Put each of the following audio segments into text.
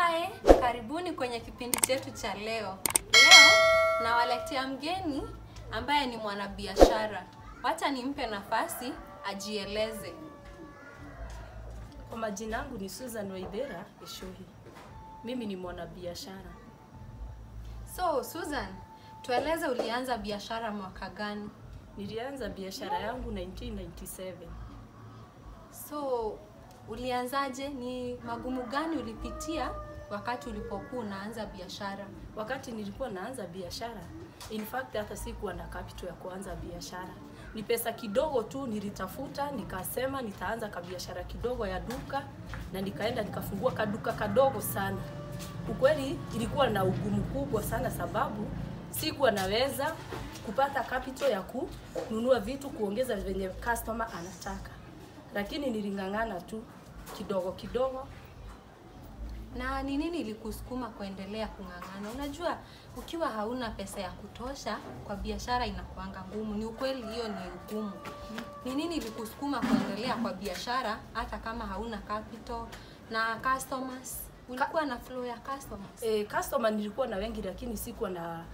Hi, karibuni kwenye kipindi chetu cha leo. Leo nawaletea mgeni ambaye ni mwanabiashara. Wacha nimpe nafasi ajieleze. Kwa majina yangu ni Susan Waithera Eshohi. Mimi ni mwanabiashara. So, Susan, tueleze ulianza biashara mwaka gani? Nilianza biashara yangu 1997. So, ulianzaje? Ni magumu gani ulipitia wakati ulipokuwa unaanza biashara? Wakati nilikuwa naanza biashara, in fact hata sikuwa na capital ya kuanza biashara. Ni pesa kidogo tu nilitafuta, nikasema nitaanza kabiashara kidogo ya duka na nikaenda nikafungua kaduka kadogo sana. Ukweli ilikuwa na ugumu kubwa sana sababu sikuwa naweza kupata capital ya kununua vitu kuongeza venye customer anataka, lakini niling'ang'ana tu kidogo kidogo Na ni nini ilikusukuma kuendelea kung'ang'ana? Unajua, ukiwa hauna pesa ya kutosha kwa biashara inakuanga ngumu. Ni ukweli, hiyo ni ugumu. Ni nini ilikusukuma kuendelea kwa biashara hata kama hauna capital na customers? Ulikuwa na flow ya customers? E, customer nilikuwa na wengi lakini sikuwa na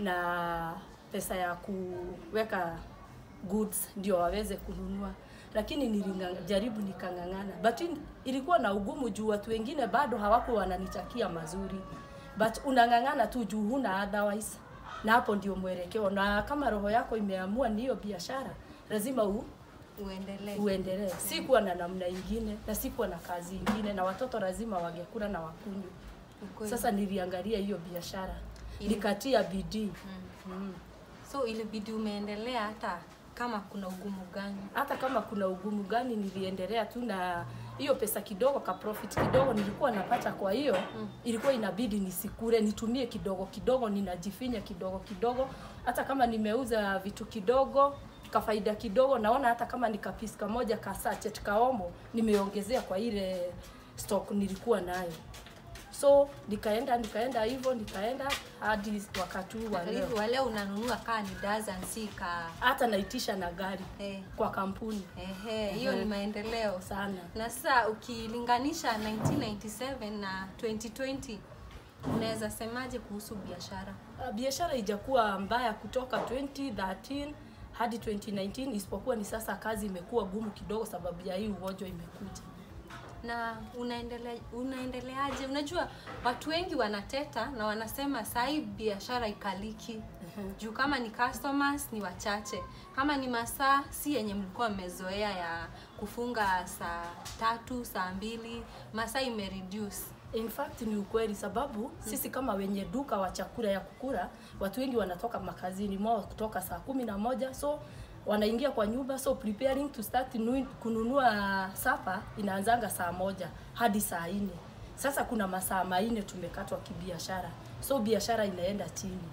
na pesa ya kuweka goods ndio waweze kununua, lakini nilijaribu nikang'ang'ana, but in- ilikuwa na ugumu juu watu wengine bado hawako wananitakia mazuri, but unang'ang'ana tu juu huna otherwise, na hapo ndio mwelekeo. Na kama roho yako imeamua ni hiyo biashara, lazima u, Uendelee. uendelee. Sikuwa na namna ingine na sikuwa na kazi ingine, na watoto lazima wangekula na wakunywe. Ukweli. Sasa niliangalia hiyo biashara Ili- nikatia bidii Mm. mm. So ilibidi umeendelea hata kama kuna ugumu gani? hata kama kuna ugumu gani, niliendelea tu na hiyo pesa kidogo, ka profit kidogo nilikuwa napata. Kwa hiyo Mm. ilikuwa inabidi nisikure, nitumie kidogo kidogo, ninajifinya kidogo kidogo. Hata kama nimeuza vitu kidogo kafaida kidogo, naona hata kama nikapisi kamoja ka sachet kaomo nimeongezea kwa ile stock nilikuwa nayo, so nikaenda nikaenda hivyo nikaenda hadi wakati huu wa leo, Hivi wale unanunua kaa ni dozen si ka hata naitisha na gari eh, kwa kampuni ehe, hiyo ni Ehe. maendeleo. sana. Na sasa ukilinganisha 1997 na 2020 unaweza semaje kuhusu biashara? Uh, biashara ijakuwa mbaya kutoka 2013 hadi 2019 isipokuwa ni sasa kazi imekuwa gumu kidogo sababu ya hii ugonjwa imekuja. na unaendelea unaendeleaje? Unajua watu wengi wanateta na wanasema saa hii biashara ikaliki juu kama ni customers ni wachache, kama ni masaa si yenye mlikuwa mmezoea ya kufunga saa tatu saa mbili, masaa imereduce. In fact ni ukweli sababu sisi kama wenye duka wa chakula ya kukula, watu wengi wanatoka makazini mwao kutoka saa kumi na moja so wanaingia kwa nyumba, so preparing to start nu- kununua sapa inaanzanga saa moja hadi saa nne. Sasa kuna masaa manne tumekatwa kibiashara, so biashara inaenda chini.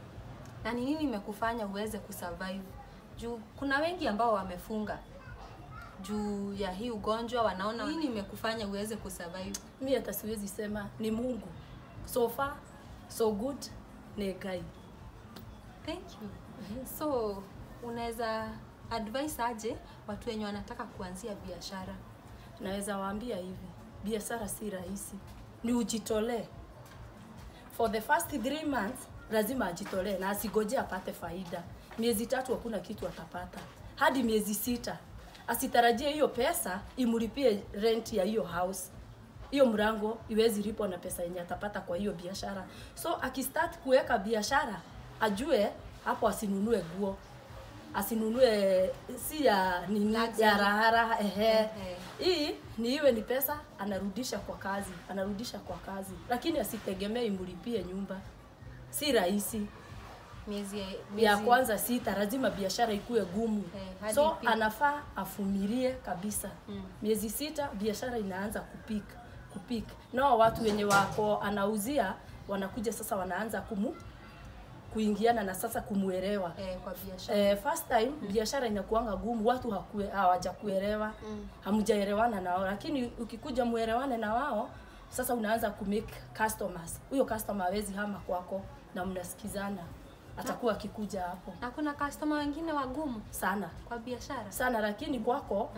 Na ni nini imekufanya uweze kusurvive? Juu kuna wengi ambao wamefunga juu ya hii ugonjwa, wanaona nini imekufanya uweze kusurvive? mi hata siwezi sema ni Mungu. So far so good ni Ngai. Thank you. So unaweza advise aje watu wenye wanataka kuanzia biashara? Naweza waambia hivi, biashara si rahisi, ni ujitolee. For the first three months lazima ajitolee na asigoje apate faida. Miezi tatu hakuna kitu atapata, hadi miezi sita asitarajie hiyo pesa imlipie rent ya hiyo house hiyo mrango iwezi lipwa na pesa yenye atapata kwa hiyo biashara. So akistart kuweka biashara ajue hapo, asinunue guo, asinunue si ya nini Luxury. ya raharaha ehe. Ehe. Hii ni iwe ni pesa anarudisha kwa kazi, anarudisha kwa kazi, lakini asitegemee imlipie nyumba. Si rahisi. Miezi, Ya miezi kwanza sita, lazima biashara ikuwe gumu Eh, hadi so ipike. anafaa afumilie kabisa Mm. miezi sita biashara inaanza kupika kupika nao watu wenye wako anauzia wanakuja sasa wanaanza kumu kuingiana na sasa kumuelewa eh, kwa biashara eh, first time biashara inakuanga gumu watu hakue- hawajakuelewa Mm. hamjaelewana nao lakini ukikuja muelewane na wao sasa unaanza kumake customers huyo customer hawezi hama kwako na mnasikizana atakuwa akikuja hapo na kuna customer wengine wagumu sana kwa biashara sana lakini kwako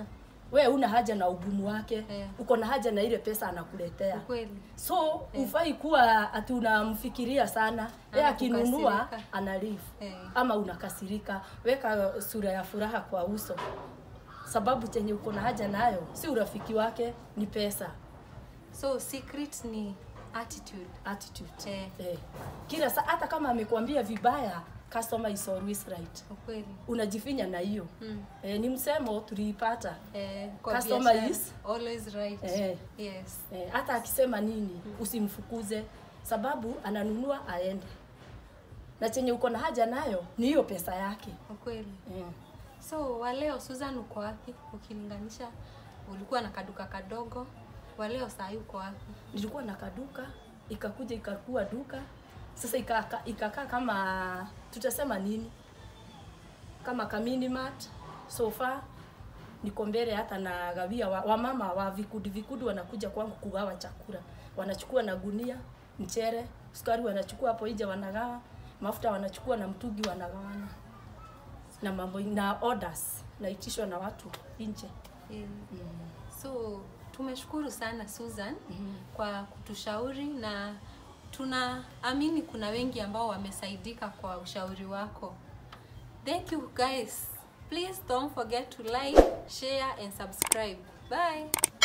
we una haja na ugumu wake Eh. uko na haja na ile pesa anakuletea Ukweli. so ufai kuwa ati unamfikiria sana ye Ama akinunua kukasirika. ana leave Eh. ama unakasirika weka sura ya furaha kwa uso sababu chenye uko na haja nayo si urafiki wake ni pesa So secret ni attitude. attitude Eh, eh. kila saa hata kama amekwambia vibaya customer is always right ukweli. unajifinya na hiyo Mm. eh, ni msemo tuliipata Eh, kwa Customer biashara, is- always right. Eh. Yes. eh, hata akisema nini usimfukuze sababu ananunua aende na chenye uko na haja nayo ni hiyo pesa yake Ukweli. eh. So waleo Susan uko wapi ukilinganisha ulikuwa na kaduka kadogo waleo saa hii uko wapi? nilikuwa na kaduka ikakuja ikakuwa duka sasa ikaka- ikakaa kama tutasema nini kama kaminimart sofa niko mbele hata na gawia wa, wamama wa vikundi vikundi wanakuja kwangu kugawa chakula wanachukua na gunia mchere sukari wanachukua hapo nje wanagawa mafuta wanachukua na mtungi wanagawana na mambo na orders naitishwa na watu nje Eh, So tumeshukuru sana Susan kwa kutushauri na tunaamini kuna wengi ambao wamesaidika kwa ushauri wako. Thank you guys. Please don't forget to like, share and subscribe. Bye.